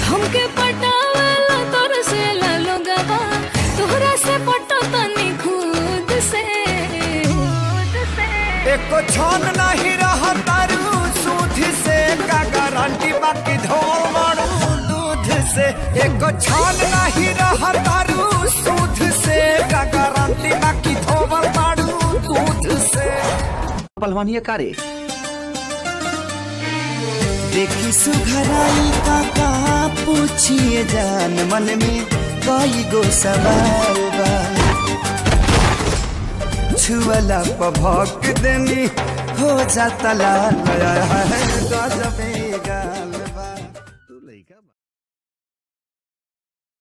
हमके पटावला तोर से लोगवा तोहरा से पटो तनी खुद से खुद से एको छन नहीं रहा तारू सूद से का गारंटी बाकी धोल मारू दूध से एको छन नहीं रहा तारू सूद से का गारंटी बाकी धोल मारू दूध से पहलवानी का रे देखी सुघराई का का पूछिए जान मन में कई गो सवाल बा छुअला पभक देनी हो जाता लाल है गजबे